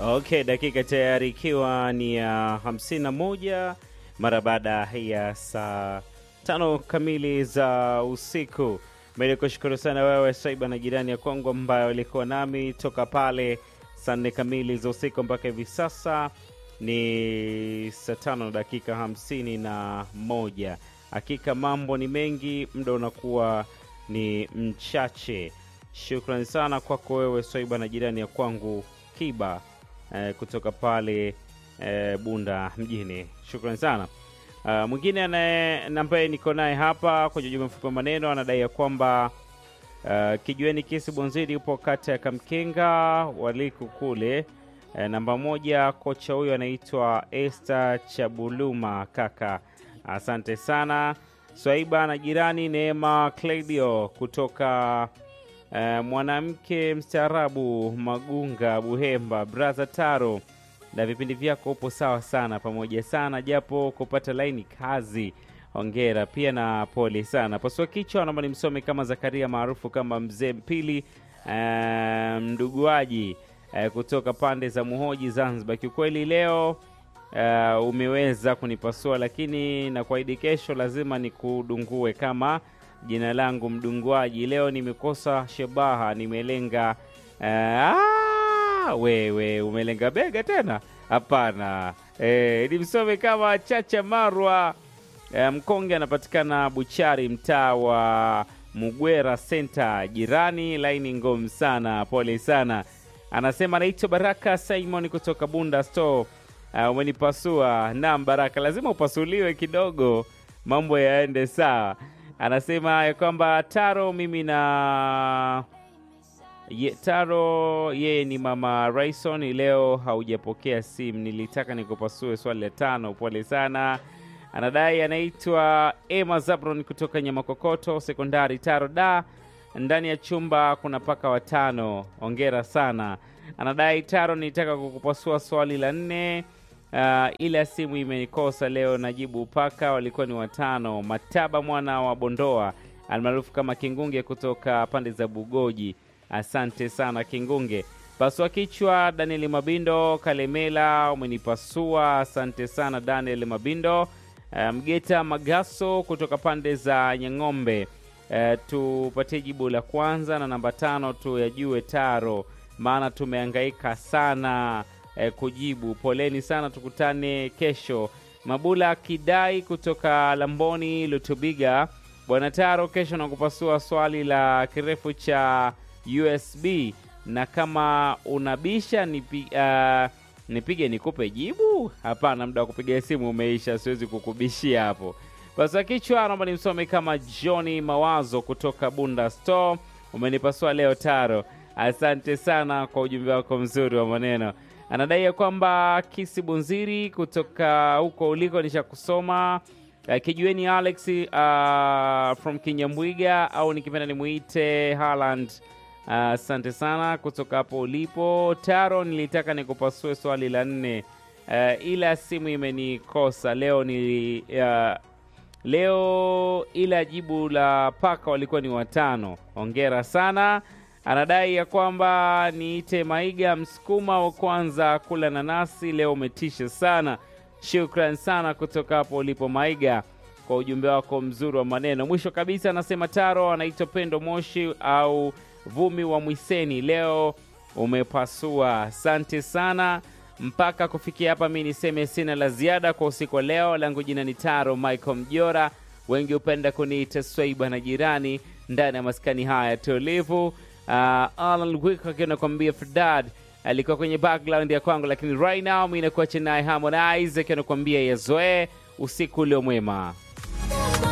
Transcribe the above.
Okay, dakika tayari ikiwa ni ya hamsini na moja mara baada ya saa tano kamili za usiku. Mimi kushukuru sana wewe Saiba na jirani ya kwangu ambayo ilikuwa nami toka pale saa nne kamili za usiku mpaka hivi sasa ni saa tano na dakika hamsini na moja. Hakika mambo ni mengi, muda unakuwa ni mchache. Shukrani sana kwako wewe Swaiba na jirani ya kwangu Kiba eh, kutoka pale eh, Bunda mjini. Shukrani sana. Uh, mwingine anaye ambaye niko naye hapa kwenye ujumbe mfupi wa maneno anadai ya kwamba uh, kijueni kisi Bonziri upo kata ya Kamkenga waliku kule. Eh, namba moja kocha huyo anaitwa Esther Chabuluma kaka. Asante sana Swaiba na jirani Neema Claudio kutoka eh, mwanamke mstaarabu Magunga Buhemba Braza Taro na vipindi vyako upo sawa sana pamoja sana japo kupata laini kazi hongera pia na pole sana pasua kichwa naomba nimsome kama zakaria maarufu kama mzee mpili eh, mduguaji eh, kutoka pande za muhoji zanzibar kiukweli leo uh, umeweza kunipasua lakini na kuahidi kesho lazima nikudungue kama jina langu mdunguaji leo nimekosa shabaha nimelenga uh, ah, wewe umelenga bega tena hapana e, nimsome kama chacha marwa e, mkonge anapatikana buchari mtaa wa mugwera senta jirani laini ngom sana pole sana anasema anaitwa baraka simon kutoka bunda store uh, umenipasua nam baraka lazima upasuliwe kidogo mambo yaende sawa anasema ya kwamba taro mimi na Ye, Taro yeye ni mama Raison. Leo haujapokea simu, nilitaka nikupasue swali la tano. Pole sana. Anadai anaitwa Emma Zabron kutoka Nyamakokoto Sekondari Taro da ndani ya chumba kuna paka watano. Ongera sana. Anadai Taro, nilitaka kukupasua swali la nne uh, ila simu imenikosa leo. Najibu paka walikuwa ni watano. Mataba mwana wa Bondoa almaarufu kama Kingunge kutoka pande za Bugoji. Asante sana Kingunge. Pasua kichwa Daniel Mabindo Kalemela, umenipasua. Asante sana Daniel Mabindo. Mgeta um, Magaso kutoka pande za Nyang'ombe. Uh, tupatie jibu la kwanza na namba tano tuyajue Taro, maana tumehangaika sana uh, kujibu. Poleni sana, tukutane kesho. Mabula Kidai kutoka Lamboni Lutubiga. Bwana Taro, kesho nakupasua swali la kirefu cha USB na kama unabisha nipi, uh, nipige nikupe jibu? Hapana, muda wa kupiga simu umeisha, siwezi kukubishia hapo. Basa kichwa, naomba nimsome kama Johnny Mawazo kutoka Bunda Store. Umenipasua leo Taro, asante sana kwa ujumbe wako mzuri wa maneno. Anadai ya kwamba Kisi Bunziri kutoka huko uliko nishakusoma. Uh, kijueni Alex uh, from Kinyambwiga au nikipenda nimuite Haaland asante uh, sana kutoka hapo ulipo Taro. Nilitaka nikupasue swali la nne uh, ila simu imenikosa leo ni uh, leo, ila jibu la paka walikuwa ni watano. Hongera sana. Anadai ya kwamba niite Maiga msukuma wa kwanza kula nanasi leo, umetisha sana. Shukran sana kutoka hapo ulipo Maiga kwa ujumbe wako mzuri wa maneno. Mwisho kabisa anasema Taro anaitwa Pendo Moshi au Vumi wa Mwiseni, leo umepasua. Asante sana. Mpaka kufikia hapa, mi niseme sina la ziada kwa usiku wa leo. Langu jina ni Taro Michael Mjora, wengi hupenda kuniita Swaiba na jirani ndani ya maskani haya tulivu. Uh, Alan Wick akiwa nakwambia Ferdad alikuwa kwenye background ya kwangu, lakini right now mi nakuacha naye Harmonize akiwa nakwambia yazoee. Usiku ulio mwema.